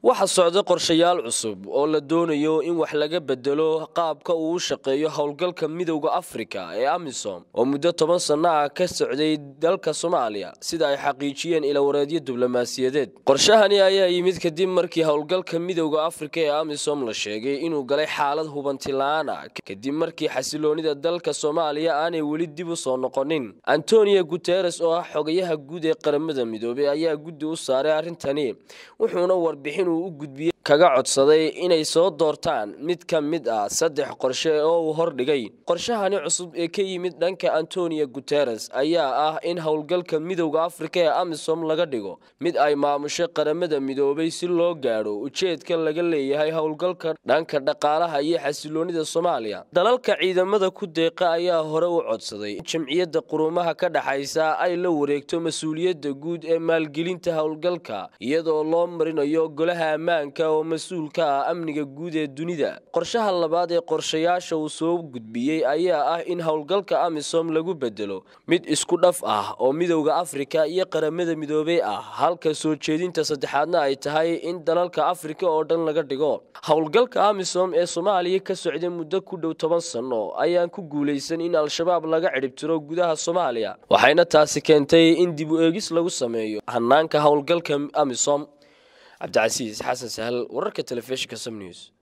waxaa socda qorshayaal cusub oo la doonayo in wax laga bedelo qaabka uu u shaqeeyo howlgalka midowda afrika ee amisom oo muddo toban sanno ah ka socday dalka soomaaliya sida ay xaqiijiyeen ilawareedyo diblomaasiyadeed qorshahani ayaa yimid kadib markii howlgalka midowda afrika ee amisom la sheegay inuu galay xaalad hubanti la-aan ah kadib markii xasiloonida dalka soomaaliya aanay weli dib u soo noqonin antonio guteres oo ah xogayaha guud ee qaramada midoobey ayaa guddi u saaray arrintani wuxuuna warbixin uu u gudbiyey kaga codsaday inay soo doortaan mid ka mid ah saddex qorshe oo uu hordhigay qorshahani cusub ee ka yimid dhanka antonio guteres ayaa ah in howlgalka midowda afrika ee amisom laga dhigo mid ay maamusho qaramada midoobay si loo gaadho ujeedka laga leeyahay howlgalka dhanka dhaqaalaha iyo xasiloonida soomaaliya dalalka ciidamada ku deeqa ayaa hore u codsaday in jamciyadda qurumaha ka dhexaysa ay la wareegto mas-uuliyadda guud ee maalgelinta howlgalka iyadoo loo marinayo golaha ammaanka oo mas-uul ka ah amniga guud ee dunida qorshaha labaad ee qorshayaasha uu soo gudbiyey ayaa ah in howlgalka amisom lagu bedelo mid isku dhaf ah oo midowda afrika iyo qaramada midoobey ah halka soo jeedinta saddexaadna ay tahay in dalalka afrika oo dhan laga dhigo howlgalka amisom ee soomaaliya ka socday muddo ku dhow toban sanno ayaan ku guulaysan in al-shabaab laga cidhibtiro gudaha soomaaliya waxayna taasi keentay in dib u eegis lagu sameeyo hanaanka howlgalka amisom cabdicasiis xasan sahal wararka telefishinka som news